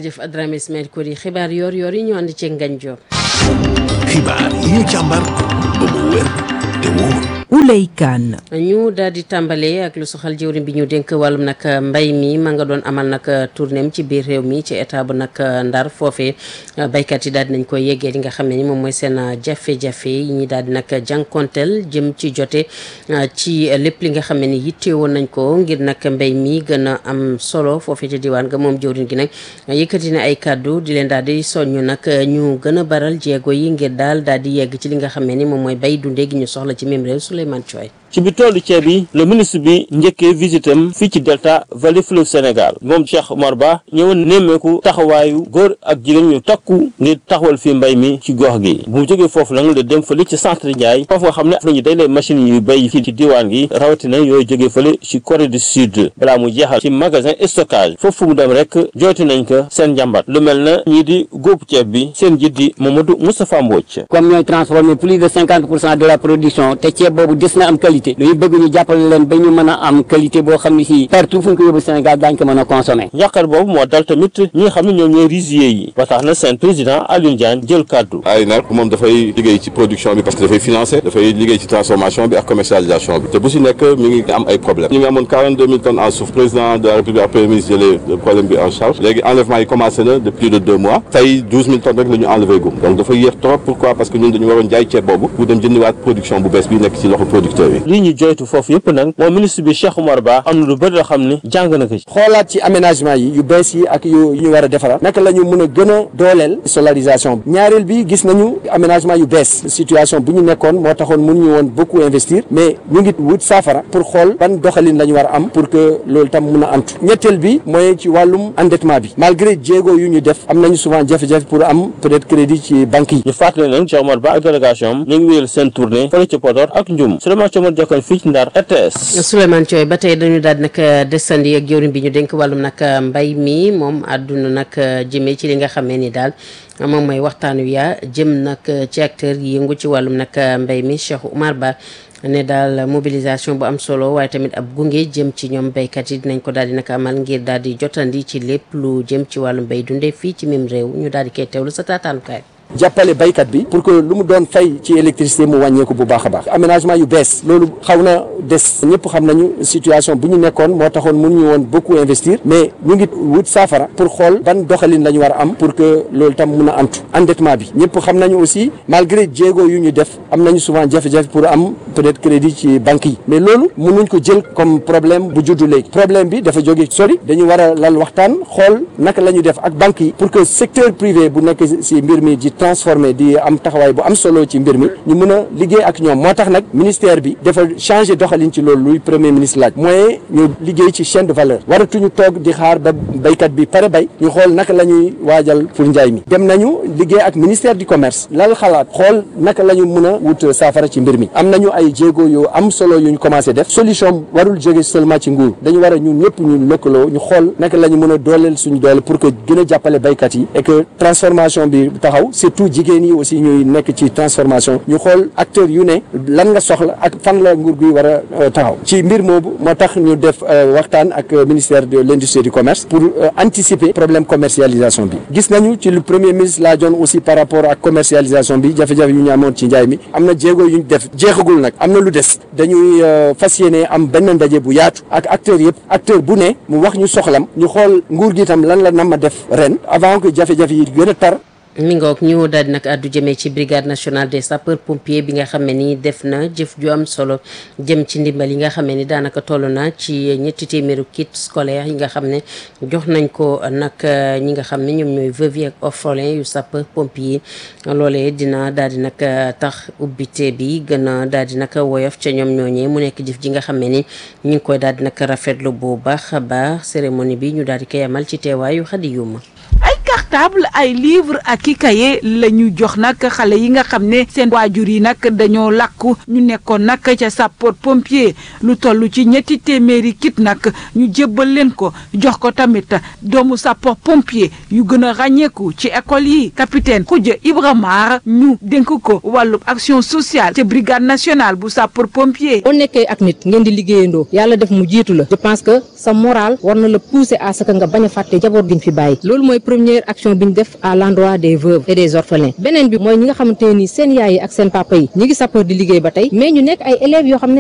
jaajëf Adrame Ismaël Kori xibaar yoor yoor yi ñu ànd ci Ngagne Diop. xibaar yi ñu càmbar ba mu wér te wóor. Ouley Kane ñu daal di tàmbalee ak lu soxal jëwriñ bi ñu dénk wàllum nag mbay mi ma nga doon amal nag tournéem ci biir réew mi ci état bu nag ndar foofee baykat yi daal di nañ koy yeggee li nga xam ne ni moom mooy seen jafe-jafe yi ñi daal di nag jànkonteel jëm ci jote ci lépp li nga xam ne ni yitte woon nañ ko ngir nag mbay mi gën a am solo foofee ca diwaan nga moom jëwriñ gi nag yëkkati na ay kàddu di leen daal di soññu nag ñu gën a baral jéego yi ngir daal daal di yegg ci li nga xam ne ni moom mooy bay dundee gi ñu soxla ci même réew Souleymane Thioye ci bi toolu ceeb yi le ministre bi njëkkee visitam fii ci delta vallée fleuve Sénégal moom Cheikh Omar Ba ñëwoon nemmeeku taxawaayu góor ak jigéen ñu takku ngir taxawal fii mbay mi ci gox gi bu mu jógee foofu nag la dem fële ci centre Ndiaye foofu nga xam ne nañu day lay machines yu béy fii ci diwaan gi rawatina yooyu jógee fële ci Corée du Sud balaa mu jeexal ci magasin stockage foofu mu dem rek jooti nañ ko seen njàmbat lu mel na ñii di góob ceeb bi seen jiit di Mamadou Moustapha Mbodj comme ñooy transformer plus de cinquante pour cent de la production te ceeb boobu des na am qualité dañu bëgg ñu jàppale leen ba ñu mën a am qualité boo xam ne si partout fu ñu ko yóbbu Sénégal daañu ko mën a consommer njàqar boobu moo dal tamit ñi nga xam ne ñoom ñooy rizier yi ba tax na seen président Alioune Diagne jël kàddu ay nag moom dafay liggéey ci production bi parce que dafay financer dafay liggéey ci transformation bi ak commercialisation bi te bu si nekk mi ngi am ay problème ñu ngi amoon 42 000 tonnes en suuf président de la république ak premier ministre jëlee le problème bi en charge léegi enlèvement yi commencé na de plus de deux mois tey 12 000 tonnes rek la ñu enlevé gum donc dafa yéex trop pourquoi parce que ñun dañu waroon jaay ceeb boobu pour dem jëndiwaat production bu bees bi nekk ci loxo producteur yi lii ñu joytu foofu yëpp nag moom ministre bi Cheikh Oumar Ba am na lu bëri loo xam ne jàng na ko ci xoolaat ci aménagement yi yu bees yi ak yu ñu war a defaraat naka la ñu mën a gën a dooleel solarisation bi ñaareel bi gis nañu aménagement yu bees situation bu ñu nekkoon moo taxoon mun ñu woon beaucoup investir mais ñu ngi wut saafara pour xool ban doxalin la ñu war a am pour que loolu tam mun a antu ñetteel bi mooy ci wàllum endettement bi malgré jéego yu ñu def am nañu souvent jafe-jafe pour am peut-être crédit ci banques yi ñu fàttali nag Cheikh Oumar Ba ak délégation am ñu ngi wéyal seen tournée fële ci Podor ak Ndioum Souleymane Thiomar Diakane fii ci Ndar RTS Souleymane Thioye ba tey dañu daal di nag desandi ak jëwriñ bi ñu dénk wàllum nag mbay mi moom àdduna nag jëmee ci li nga xamee ni daal moom mooy waxtaan wi yaa jëm nag ci acteur yi yëngu ci wàllum nag mbay mi Cheikh Oumar Ba ne daal mobilisation bu am solo waaye tamit ab gunge jëm ci ñoom béykat yi dinañ ko daal di nag amal ngir daal di jotandi ci lépp lu jëm ci wàllum mbay dundee fii ci même réew ñu daal di koy teewlu sa taataanukaay. jàppale baykat bi pour que lu mu doon fay ci électricité mu wàññeeku bu baax a baax aménagement yu bees loolu xaw na des ñëpp xam nañu situation bu ñu nekkoon moo taxoon mënuñu woon beaucoup investir mais ñu ngi wut saafara pour xool ban doxalin la ñu war a am pour que loolu tam mun a antu endettement bi ñëpp xam nañu aussi malgré jéego yu ñu def am nañu souvent jafe-jafe pour am peut-être crédit ci banques yi mais loolu mënuñ ko jël comme problème bu juddu léegi problème bi dafa jóge sori dañu war a lal waxtaan xool naka la ñu def ak banques yi pour que secteur privé bu nekk si mbir mi di transformé di am taxawaay bu am solo ci mbir mi ñu mën a liggéey ak ñoom moo tax nag ministère bi dafa changé doxalin ci loolu luy premier ministre laaj mooy ñu liggéey ci chaîne de valeur waratuñu toog di xaar ba béykat bi pare bay ñu xool naka la ñuy waajal pour njaay mi dem nañu liggéey ak ministère du commerce lal xalaat xool naka la ñu mën a wut saafara ci mbir mi am nañu ay jéego yu am solo yu ñu commencé def solution warul jóge seulement ci nguur dañu war a ñun ñëpp ñu lëkkaloo ñu xool naka la ñu mën a dooleel suñu doole pour que gën a jàppale béykat yi et que transformation bi taxaw surtout jigéen yi aussi ñuy nekk ci transformation ñu xool acteurs yu ne lan nga soxla ak fan la nguur gi war a taxaw ci mbir moomu moo tax ñu def waxtaan ak ministère de l'industrie et du commerce pour anticiper problème commercialisation bi gis nañu ci le premier ministre laa joon aussi par rapport ak commercialisation bi jafe-jafe yu ñu amoon ci njaay mi am na jéego yu ñu def jeexagul nag am na lu des dañuy fas yéene am benn ndaje bu yaatu ak acteurs yëpp acteur bu ne mu wax ñu soxlam ñu xool nguur gi itam lan la nam ma def ren avant que jafe-jafe yi gën a tar mi ngoog ñu daal di nag àddu jëmee ci brigade nationale des sapeurs pompiers bi nga xam ne ni def na jëf ju am solo jëm ci ndimbal yi nga xam ne ni daanaka toll na ci ñetti téeméeru kit scolaire yi nga xam ne jox nañ ko nag ñi nga xam ne ñoom ñooy veuve ak orphelin yu sapeur pompier loolee dina daal di nag tax ubbite bi gën a daal di nag woyof ca ñoom ñooñee mu nekk jëf ji nga xam ne ni ñu ngi koy daal di nag rafetlu bu baax a baax cérémonie bi ñu daal di koy amal ci teewaayu xadi yuma portable ay livre ak i kaye la ñu jox nag xale yi nga xam ne seen waajur yi nag dañoo làkku ñu nekkoon nag ca sapeur pompier lu toll ci ñetti téeméeri kit nag ñu jébbal leen ko jox ko tamit doomu sapeur pompier yu gën a ràññeeku ci école yi capitaine Khoudia Ibrahima ñu dénk ko wàllub action sociale ca brigade nationale bu sapeur pompier. boo nekkee ak nit ngeen di liggéeyandoo yàlla def mu jiitu la je pense que sa moral war na la pousser à ce que nga bañ a fàtte jaboot gi ñu fi bàyyi loolu mooy première action bi ñu def à l'endroit des veuves et des orphelins beneen bi mooy ñi nga xamante ne nii seen yaay yi ak seen papa yi ñi ngi sapeur di liggéey ba tey mais ñu nekk ay élèves yoo xam ne